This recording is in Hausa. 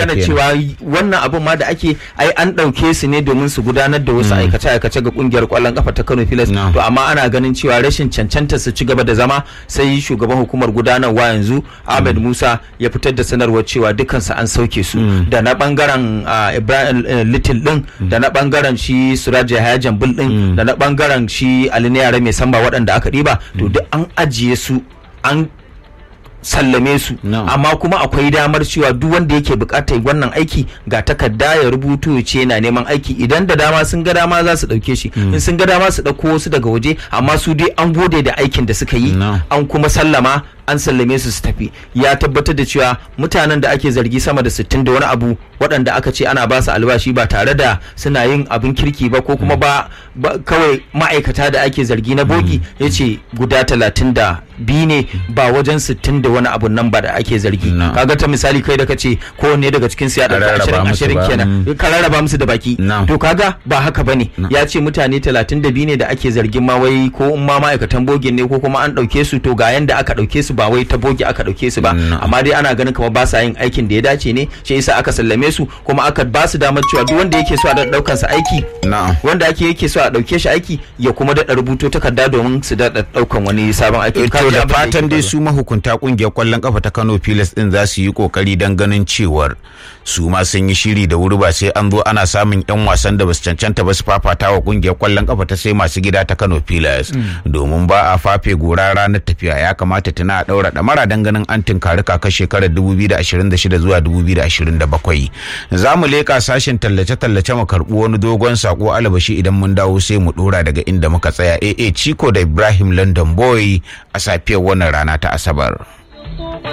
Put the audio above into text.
gane cewa wannan abin ma da ake ai an ɗauke su ne domin su gudanar da wasu aikace-aikace ga kungiyar kwallon kafa ta Kano Pilas No. to amma ana ganin cewa rashin cancanta su ci gaba da zama sai shugaban hukumar gudanarwa yanzu Ahmed Musa ya fitar da sanarwar cewa dukansu an sauke su da na bangaren ah, Ibrahim eh, Little din da na bangaren shi Suraj Yahaya Jambul din da na bangaren shi Ali Yare mai samba waɗanda aka ɗiba to duk an ajiye su an sallame su No. amma kuma akwai damar cewa duk wanda yake bukatar wannan aiki ga takarda ya rubutu ya ce yana neman aiki idan da dama sun ga dama za su dauke shi in sun ga dama su dauko wasu daga waje amma su dai an gode da aikin da suka yi No. an kuma sallama an sallame su su tafi ya tabbatar da cewa mutanen da ake zargi sama da 60 da wani abu waɗanda aka ce ana ba su albashi ba tare da suna yin abin kirki ba ko kuma ba, ba kawai ma'aikata da ake zargi na bogi ya ce guda 32 ne ba wajen 60 da wani abu nan ba da ake zargi No. kaga ta misali kai da kace kowanne daga cikin su ya A ɗauki rarraba ashirin musu ashirin ba, kenan mm. ka rarraba musu da baki No. to kaga ba haka bane ya ce mutane 32 ne da ake zargin ma wai ko in ma ma'aikatan bogin ne ko kuma an ɗauke su to ga yanda aka ɗauke su ba wai ta bogi aka ɗauke su ba No. amma dai ana ganin kamar ba sa yin aikin da ya dace ne shi yasa aka sallame su kuma aka ba su damar cewa duk wanda yake so a daɗa ɗaukan sa aiki na'am wanda ake yake so a ɗauke shi aiki ya kuma daɗa rubuto takarda domin su daɗa ɗaukan wani sabon aiki to da fatan dai su mahukunta kungiyar kwallon kafa ta Kano Pilas din za su yi kokari don ganin cewar su ma sun yi shiri da wuri ba sai an zo ana samun yan wasan da basu cancanta ba su fafata wa kungiyar kwallon kafa ta sai masu gida ta Kano Pilas domin ba a fafe gora ranar tafiya ya kamata tana a daura damara don ganin an tunkari kakar shekarar 2026 zuwa 2027 za mu leka sashen tallace-tallace mu karɓi wani dogon sako alabashi idan mun dawo sai mu dora daga inda muka tsaya AA Chico da Ibrahim London Boy a safiyar wannan rana ta Asabar.